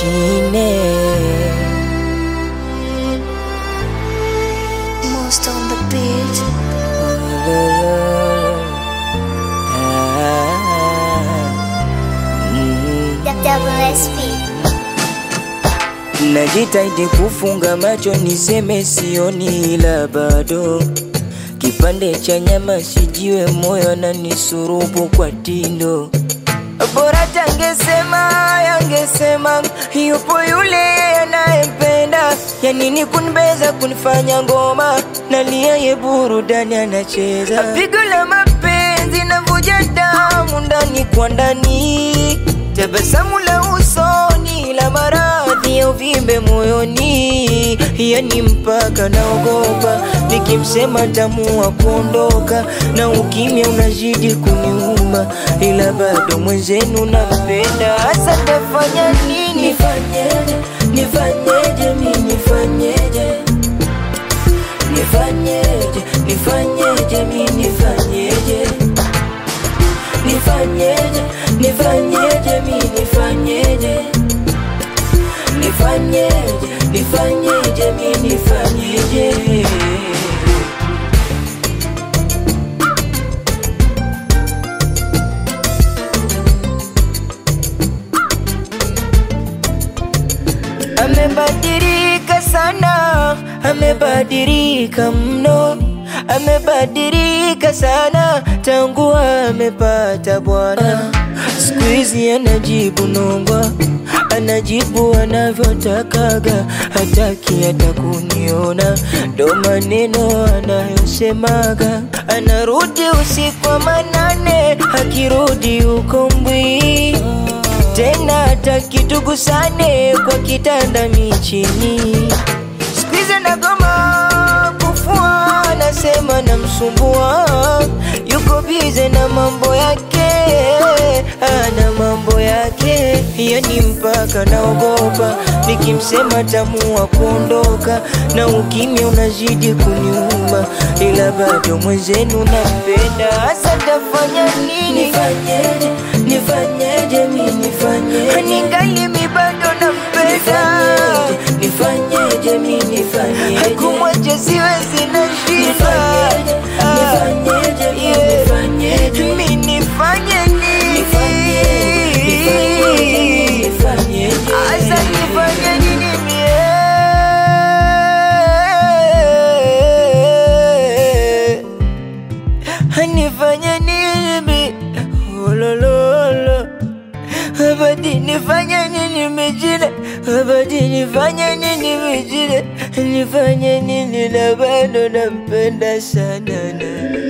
mashine Most on the beat. WSP. Najitahidi kufunga macho niseme sioni, ila bado kipande cha nyama sijiwe moyo na nisurubu kwa tindo. Bora tangesema yangesema yupo yule anayempenda, ya nini kunibeza kunifanya ngoma nalia, ye burudani anacheza pigo la mapenzi navuja damu ndani kwa ndani, tabasamu la usoni la maradhi ya uvimbe moyoni, yani mpaka naogopa nikimsema tamua kuondoka, na ukimya unazidi kuniuma, ila bado mwenzenu nampenda. Hasa tafanya nini? Nifanyeje? Nifanyeje? mi nifanyeje? Nifanyeje? Nifanyeje? mi nifanyeje? Nifanyeje? Nifanyeje? mi nifanyeje? Nifanyeje? Nifanyeje? mi nifanyeje? Amebadilika sana, amebadilika mno, amebadilika sana tangu amepata bwana. Siku hizi anajibu nongwa, anajibu anavyotakaga, hataki hata kuniona, ndo maneno anayosemaga. Anarudi usiku wa manane, akirudi uko mbwi tena hata kitugusane kwa kitanda michini. Siku hizi nagoma kufua, nasema namsumbua, yuko bize na mambo yake, ana mambo yake, yani mpaka naogopa nikimsema tamua kuondoka, na ukimya unazidi kuniuma, ila bado mwenzenu nampenda. Hasa tafanya nini? Nifanyeje? Nifanyeje? mi nifanyeje? ningali mi bado nampenda. Nifanyeje? mi nifanyeje? Kumwacha siwezi na shida. Nifanyeje? Mi Yeah. nifanyeje? Mi nifanye nini? Asa nifanye nini mie? Nifanye nini mi? Olololo. Abadi nifanye nini mijile? Abadi nifanye nini mijile? Nifanye nini na bado nampenda sana na